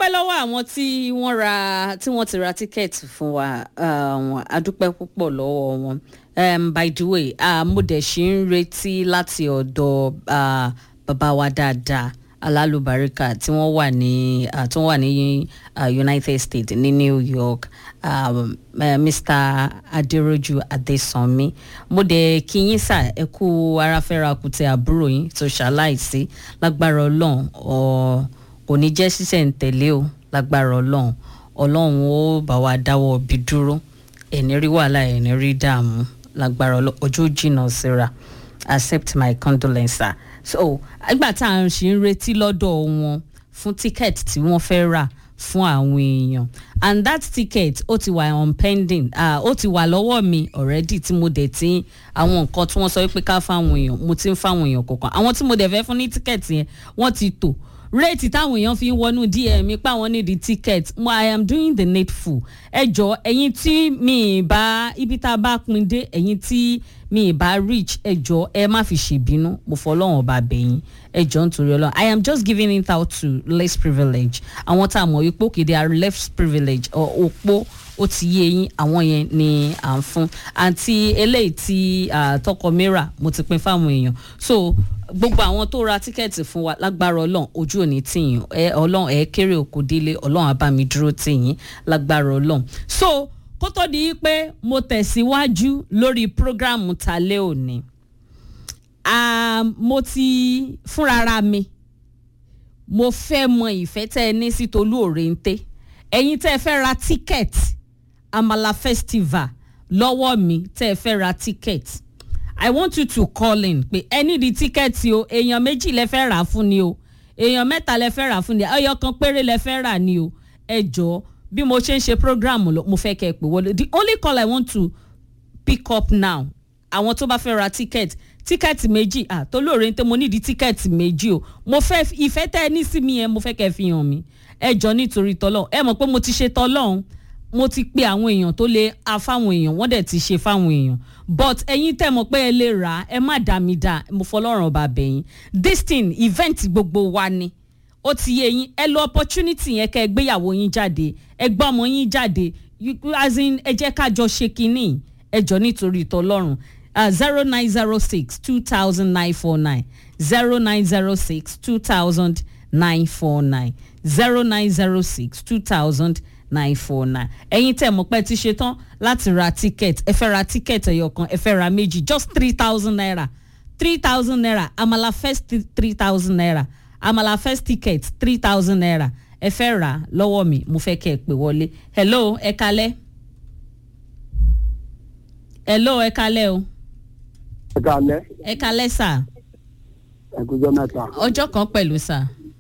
adúpẹ́ lọ́wọ́ àwọn tí wọ́n ra tí wọ́n ti ra tíkẹ́ẹ̀tì fún wa um, adúpẹ́ púpọ̀ lọ́wọ́ wọn um, by the way uh, mo dẹ̀ ṣì ń retí láti ọ̀dọ̀ uh, bàbá wa dáadáa alálùbáríkà tí wọ́n wà ní uh, tí wọ́n wà ní uh, united states ní new york um, uh, mr aderoju adesanmi mo dẹ̀ kí yín sà ẹ kú aráfẹ́ra kùtẹ àbúrò yín tó ṣaláìsí lágbára ọlọ́run ọ̀ kò ní jẹ́ sísẹ̀ǹtẹ̀lé o lágbára ọlọ́run ọlọ́run ó bá wa dáwọ́ bí dúró ẹ̀ní rí wàhálà ẹ̀ní rí dààmú lágbára ọlọ́run ọjọ́ jìnnà síra accept my condolence so àgbà tá à ń ṣe ń retí lọ́dọ̀ wọn fún ticket tí wọ́n fẹ́ rà fún àwọn èèyàn and that ticket ó ti wà on pending uh, ó ti wà lọ́wọ́ mi already tí mo dẹ̀ ti àwọn nǹkan tí wọ́n sọ pé ká fáwọn èèyàn mo ti ń fáwọn èèyàn kọ̀ọ̀kan àwọn tí mo dẹ̀ fẹ́ fún ní ticket yẹn wọ́n ti tò réètì táwọn èèyàn fi ń wọnú dm mi pa wọn ní the ticket mo i am doing the needful ẹ jọ ẹyin tí mi ì bá ibi tá a bá pin dé ẹyin tí mi ì bá reach ẹ jọ ẹ má fi ṣèbínú mo fọlọ́wọ́n ọba bẹ̀yìn ẹ jọ nítorí ọlọ́run i am just giving it out to less privilege àwọn tá a mọ̀ wípé òkè they are less privilege òpó ó ti yé yín àwọn yẹn ni à ń fún àti eléyìí tí tọkọ mìíràn mo ti pin fáwọn èèyàn so gbogbo àwọn tó ra tíkẹ́ẹ̀tì fún wa lágbára ọlọ́run ojú òní tìyìn ẹ ọlọ́run ẹ kéré òkú délé ọlọ́run abámi dúró tìyìn lágbára ọlọ́run so kó tó di pé mo tẹ̀síwájú lórí prógrámù talẹ́ òní mo ti fúnrara mi mo fẹ́ mọ ìfẹ́ tẹ́ ẹ ní sí tolú òrèǹté ẹ̀yin tẹ́ ẹ fẹ́ ra tíkẹ́ẹ̀tì amala festival lọ́wọ́ mi tẹ́ ẹ fẹ́ ra tíkẹ́ẹ̀tì i want you to call in pé ẹ ní di tíkẹ́ẹ̀tì o èèyàn méjì lẹ fẹ́ rà fún ni o èèyàn mẹ́ta lẹ fẹ́ rà fún ni ọyọ kan péré lẹ fẹ́ rà ni o ẹ jọ bí mo ṣe ń ṣe program lọ mo fẹ́ kẹ́ ẹ pè wọlé the only call i want to pick up now àwọn tó bá fẹ́ ra tíkẹ́ẹ̀tì tíkẹ́ẹ̀tì méjì à tó lóore ní tẹ́ mo nídìí tíkẹ́ẹ̀tì méjì o mo fẹ́ ìfẹ́ tẹ́ ẹ ní sí mi yẹn mo fẹ́ kẹ́ ẹ fi hàn mí ẹ jọ nítorí tọ́lọ́ ẹ mọ̀ pé mo ti ṣe tọ́lọ́hún mo ti pe àwọn èèyàn tó lè a fáwọn èèyàn wọ́n dẹ̀ ti ṣe fáwọn èèyàn but ẹ̀yin tẹ̀ mọ̀ pé ẹ lè rà á ẹ má dà mí dà mo fọlọ́run ọba bẹ̀yìn this thing event gbogbo wa ni ó ti yé yín ẹ lo opportunity yẹn kẹ́ ẹ gbéyàwó yín jáde ẹ gbọ́ ọmọ yín jáde as in ẹ jẹ́ ká jọ ṣe kínní ẹ jọ nítorí ìtọ́lọ́run zero nine zero six two thousand nine four nine zero nine zero six two thousand nine four nine zero nine zero six two thousand nine four nine ẹ̀yin tẹ̀ mọ̀ pé ti ṣe tán láti ra ticket ẹ fẹ́ ra ticket ẹ̀yọ̀ kan ẹ fẹ́ ra méjì just three thousand naira three thousand naira amala first three thousand naira amala first ticket three thousand naira ẹ fẹ́ rà lọ́wọ́ mi mo fẹ́ kẹ́ ẹ pè wọlé hello ẹ kalẹ́ hello ẹ kalẹ́ o ẹ kalẹ́ ẹ kalẹ́ sà ẹkújọ mẹ́ta ọjọ́ kan pẹ̀lú sà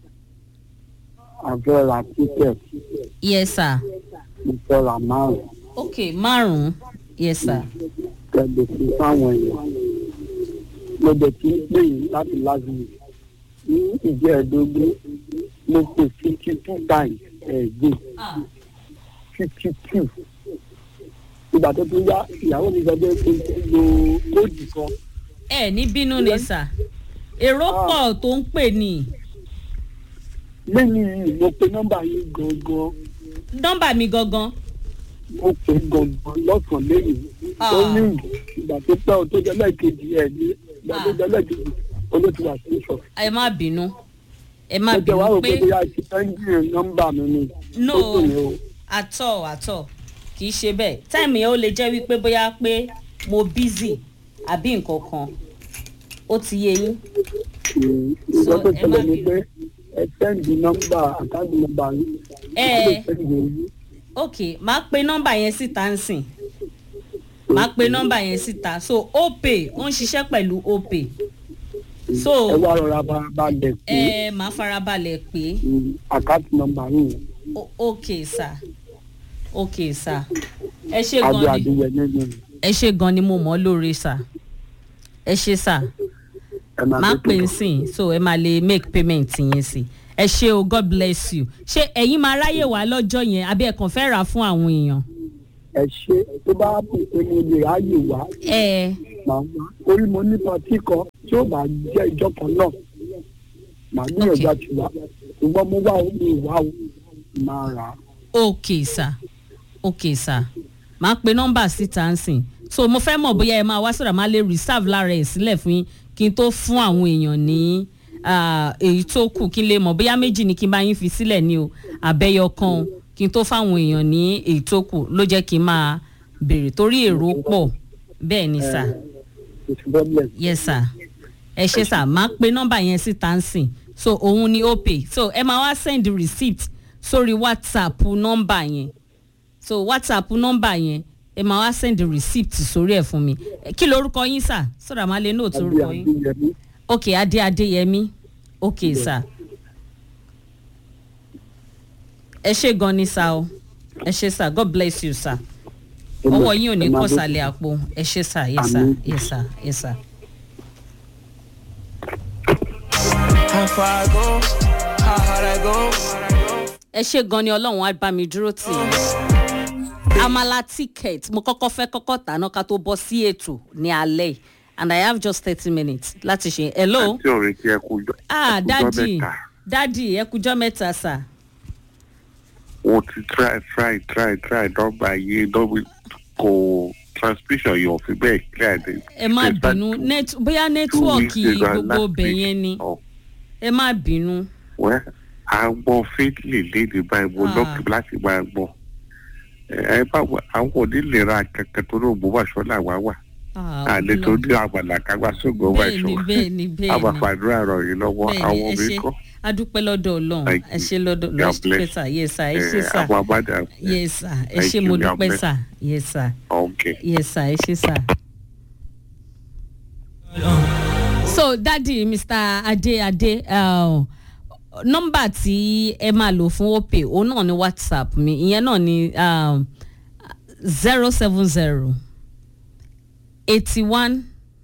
àfẹ́ ra ticket yes sà ìfẹ́ ra márùn ok márùn-ún yes sà kẹ́lẹ́ fún fáwọn èèyàn mo dẹ̀ ti ń pè yín láti láti ní ìjẹ́ ẹ̀ẹ́dógún mo pè fifty two times ẹ̀ẹ́dùn fifty two ìgbà tó tún yá ìyàwó mi sọ pé kò lo kóòdù kan ẹ ní bínú ni sà èrò pọ̀ tó ń pè ní lẹ́yìn yìí mo pe nọ́mbà yìí gangan nọ́mbà mi gangan mo pè gangan lọ́sàn-án lẹ́yìn ó ní ìgbà tó pẹ́ o tó jẹ́ lẹ́ẹ̀kejì ẹ̀ ní ìgbà tó jẹ́ lẹ́ẹ̀kejì olóòtú wà sí sọ. ẹ má bínú ẹ má mo jẹ́ wá bínú rò pé pé bóyá ti ẹ́ńjìn nọ́mbà mi ni no ó dùn mí o. àtọ̀ àtọ̀ kì í ṣe bẹ́ẹ̀ táìmù yẹn ó lè jẹ́ wípé bóyá pé mo busy àbí nǹkan kan ó ti yé yín ìgbà tó ẹ má ṣẹlẹ̀ ni bínú. pé ẹ sẹ́ǹdì nọ́mbà àkáǹtì nọ́mbà yìí. Ẹ. ó lè sẹ́ǹdì yìí. ok máa pe nọ́mbà yẹn síta ń sìn máa pe nọ́mbà yẹn síta so opay ó ń ṣiṣẹ́ pẹ̀lú opay so ẹ wá rọra bá balẹ̀ pé ẹ máa farabalẹ̀ pé àkáǹtì nọ́mbà yìí o- ok sir ok sir ẹ ṣe adé gan ni adéyẹ nínú ẹ ṣe gan ni mo mọ̀ ọ́ lóore sir ẹ ṣe sir ẹ máa máa tó pè ń tó. sìn so ẹ máa lè make payment yẹn sí ẹ ṣe o god bless you ṣé ẹ̀yin máa ráyè wá lọ́jọ́ yẹn àbí ẹ kàn fẹ́ rà fún àwọn èèyàn. ẹ ṣe tó bá pè pé mo lè ráyè wá ẹ màá wá orí mo ní pọtí kan tí ó bá jẹ́ ìjọ kan náà màá gbìyànjú Okay. àti wá ṣùgbọ́n mo wá o mi wá o máa rà á. ok sir ok sir máa pe nọ́mbà síta ń sìn so mo fẹ́ mọ̀ bóyá ẹ máa wá sọ̀rọ̀ máa lè reserve lára ẹ̀ sílẹ̀ fún yín kí n tó fún àwọn èèyàn ní ah, èyí tó kù kí n lè mọ̀ bóyá méjì ni kí n bá yín fi sílẹ̀ ní o àbẹ́yọ kan o kí n tó fáwọn èèyàn ní èyí tó kù ló jẹ́ kí n máa béèrè torí èrò pọ̀ bẹ́ẹ̀ ni sir kò sí problem. yes sir ẹ ṣe sir máa pe nọ́mbà yẹn síta ń sìn so òun ni ó pè so ẹ máa wá send receipt sórí whatsapp nọ́mbà yẹn so whatsapp nọ́mbà yẹn ẹ máa wá send receipt sórí ẹ̀ fún mi Eh, kí lorúkọ yín sir sọ̀rọ̀ àmọ́ lè nóòtù Adé orúkọ yín Adéyẹmí. ok adé adéyẹmí ok sir ẹ ṣe gan ni sir o ẹ ṣe sir god bless you sir ọwọ́ yín ò ní Ẹ máa kọ́ dé- sàlẹ̀ àpò ẹ ṣe sir yes sir Àmín. yes sir yes sir. How far I go, how hard I go. ẹ ṣe gan ni ọlọ́run á bá mi dúró tì í amala ticket mo kọ́kọ́ fẹ́ kọ́kọ́ tàná ká tó bọ́ sí ètò ní alẹ́ yìí and i have just thirty minutes láti ṣe hello àti ọ̀rẹ́ tí ẹ kú jọ ah ẹ kú jọ dadi mẹ́ta. dadi ẹ kújọ́ mẹ́ta sà wọ́n ti try try try try dọ́gba yé dọ́gba kò transmission yóò fi bẹ́ẹ̀ clear de. ẹ má bínú net bóyá nẹ́tíwọ̀kì gbogbo bẹ̀ yẹn ni Oh, ẹ má bínú well, à ń gbọ́ faithfully léde báyìí mo Ah. lọ́kì láti máa gbọ́. ẹ ẹ bá wà àwọn onílera kankan tó ní ògbómọ̀ṣọ́ làwa wà. Ah, àlẹ́ tó Ọlọ́run. ní àmàlà kágbá sóògùn ọba bẹ́ẹ̀ni ìṣòwò. bẹ́ẹ̀ni bẹ́ẹ̀ni àbàfàdúrà rọ̀ yìí lọ́wọ́ bẹ́ẹ̀ni àwọn ẹ obìnrin ṣe kọ́. adúpẹ́ lọ́dọ̀ ọlọ́run Thank ẹ you. ṣe lọ́dọ̀ God lọ́dọ̀ bless. sà yes sà ẹ Eh, ṣe sà àwọn abájà. yes sà ẹ Thank ṣe mo you, God dúpẹ́ bless. sà yes sà okay. yes sà ẹ ṣe sà. so dadi mr ade ade uh, nọmba tí ẹ máa lò fún opay òun náà ní whatsapp mi ìyẹn náà ní zero seven zero eighty one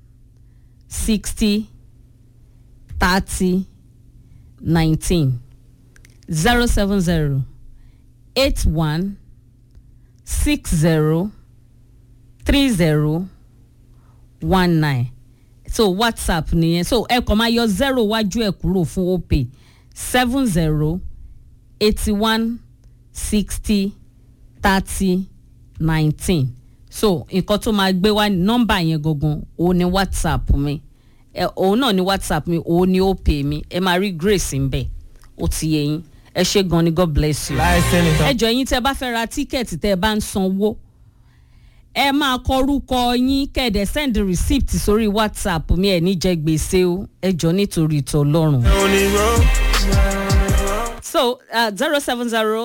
sixty thirty nineteen zero seven zero eight one six zero three zero one nine so whatsapp nìyẹn so ẹ kàn máa yọ zero wájú ẹ kúrò fún opay seven zero eighty one sixty thirty nineteen so nǹkan tó máa gbé wá nọ́mbà yẹn gangan òun ni whatsapp mi ẹ òun náà ni whatsapp mi òun ni opay mi ẹ máa rí grace ń bẹ̀ ó ti yẹ yín ẹ ṣe gan ni god bless you Láìsí ẹni ẹ tán. jọ yín tẹ bá fẹ́ ra tíkẹ́ẹ̀tì tẹ bá ń sanwó ẹ máa kọrúkọ yín kẹ̀dẹ̀ send receipt sórí whatsapp mi ẹ̀ ní jẹ gbèsè o ẹ jọ nítorí ìtọ́ ọlọ́run. Only road. so zero seven zero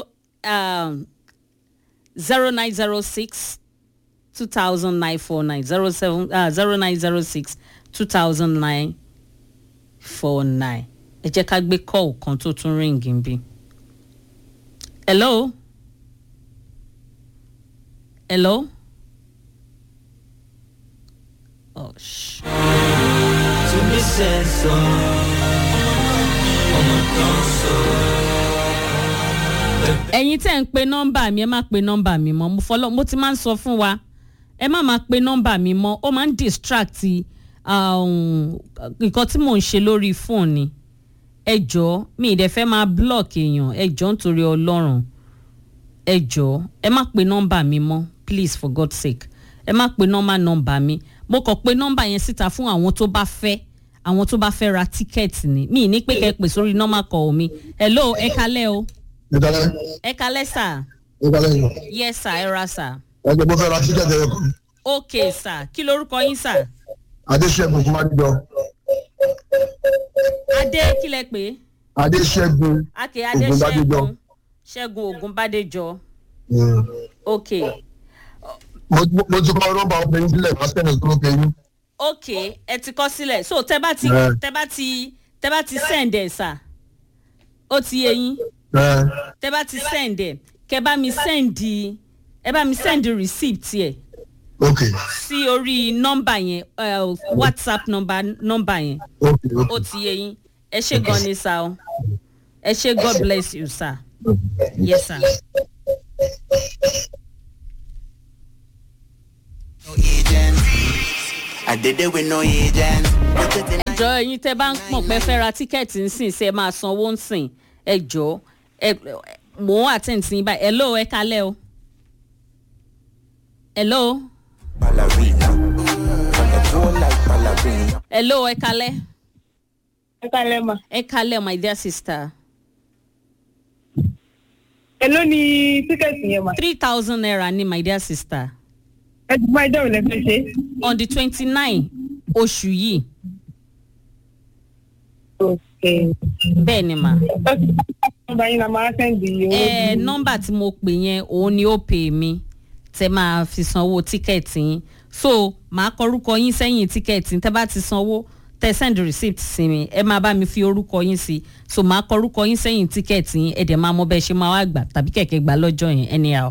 zero nine zero six two thousand nine four nine zero seven zero nine zero six two thousand nine four nine ẹ jẹ́ ká gbé kọ́ọ̀ kan tó tún ríǹgì ń bí. hello hello. Oh, sh- To me sense of. ẹ̀yin tẹ́ ń pe nọ́mbà mi ẹ má pe nọ́mbà mi mọ́ mo fọlọ́ mo ti máa ń sọ fún wa ẹ má máa pe nọ́mbà mi mọ́ ó máa ń distract um, nǹkan tí mò ń ṣe lórí fóònù ni ẹ jọ̀ọ́ mi ì dẹ̀ fẹ́ máa block èèyàn ẹ jọ̀ọ́ nítorí ọlọ́run ẹ jọ̀ọ́ ẹ má pe nọ́mbà mi mọ́ please for god's sake ẹ má pe nọ́mbà nọ́mbà mi mo kàn pe nọ́mbà yẹn síta fún àwọn tó bá fẹ́ àwọn tó bá fẹ́ ra tíkẹ́ẹ̀tì ni mi ì ní pé kẹ́ ẹ pè sórí nọ́mbà kọ̀ mi hello ẹ kalẹ́ o ìdálẹ́ ẹ kalẹ́ sà ìdálẹ́ yìí yes sir ẹ ra sà ẹgbẹ́ bó fẹ́ ra tíkẹ́ẹ̀tì ẹ̀rọ kan ok sà kí lorúkọ yín sà adéṣẹ́gun kó má jọ adé kí lẹ pé adéṣẹ́gun ake adé Ògúnbádéjọ. ṣẹ́gun ṣẹ́gun ògúnbádéjọ Mm. ok mo mo ti kọ́ nọ́mbà obìnrin sílẹ̀ máa sẹ́ni tó ló kẹ́yìn ok ẹ ti kọ́ sílẹ̀ so tẹ bá ti Ẹ. tẹ bá ti tẹ bá ti send ẹ sà ó ti yé yín tẹ bá ti send ẹ kẹ bá mi send ẹ bá mi send receipt yẹ ok sí orí nọ́mbà yẹn uh, whatsapp nọ́mbà nọ́mbà yẹn ok ok ó ti yé yín ẹ ṣe gan ni sá o ẹ ṣe god bless you sir yes sir. no agent. I did it with no agent. Put it in ẹ jọ ẹyin tẹ bá ń pọ̀ pẹ́ fẹ́ ra tíkẹ́ẹ̀tì ń sìn sí ẹ máa sanwó ń sìn ẹ jọ ẹ mò ń attend sí yín báyìí hello ẹ kalẹ́ o hello ballerina. On the floor like ballerina. hello ẹ kalẹ́ ẹ kalẹ ma ẹ kalẹ́ my dear sister èló ni tíkẹ́ẹ̀tì yẹn ma three thousand naira ni my dear sister ẹ ti máa dẹ́rù lẹ́fẹ̀ẹ́ ṣe. on the twenty nine oṣù yìí ok bẹ́ẹ̀ ni mà. nọ́mbà yín la máa sẹ́ndì owó. ẹ nọmba tí mo pè yẹn òun ni ó pè mí tẹ máa fi sanwó tíkẹ́ẹ̀tì yín so màá kọ orúkọ yín sẹ́yìn tíkẹ́ẹ̀tì tẹ bá ti sanwó tẹ send receipt sí mi ẹ máa bá mi fi orúkọ yín sí so màá kọ orúkọ yín sẹ́yìn tíkẹ́ẹ̀tì yín ẹ dẹ̀ máa mọ bẹ́ẹ̀ ṣe máa wá gbà tàbí kẹ̀kẹ́ gbà lọ́jọ́ yẹn anyhow.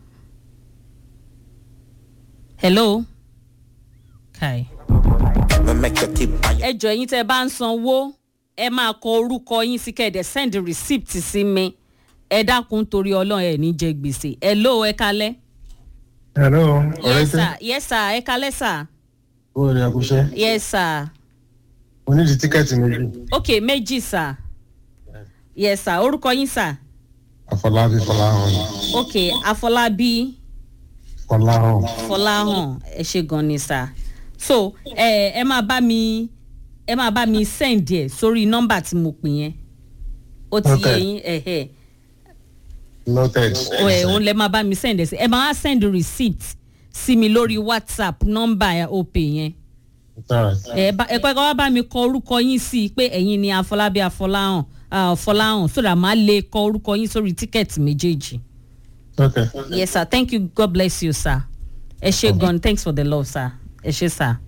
hello. kai Me make you tip by ẹ jọ ẹyin tẹ bá ń sanwó ẹ máa kọ orúkọ yín sí kẹ̀dẹ̀ send receipt sí mi ẹ dákun torí ọlọ́run ẹ̀ ní jẹ gbèsè ẹ ló ẹ kalẹ́. hello yes sir yes sir ẹ kalẹ́ sir o rẹ àkúṣe yes sir o ní di tíkẹ́ẹ̀tì méjì ok méjì sir yes sir orúkọ yín sir àfọlábí fọláhàn ok afọlábí fọláhàn fọláhàn ẹ ṣe gan ni sir so ẹ ẹ máa bá mi ẹ máa bá mi send ẹ sórí nọ́mbà tí mo pè yẹn ó ti yé Okay. yín ẹ̀hẹ̀. noted ẹ òun lẹ máa bá mi send ẹ sí ẹ máa send receipt sí mi lórí whatsapp nọ́mbà opay yẹn alright ẹ bá ẹ kọ́kọ́ wá bá mi kọ orúkọ yín sí i pé ẹ̀yin ni afọlábí afọláhàn ah, afọláhàn so that màá lè kọ orúkọ yín sórí tíkẹ́ẹ̀tì méjèèjì. okay yes sir thank you god bless you sir ẹ ṣe gan thanks for the love sir ẹ ṣe sir.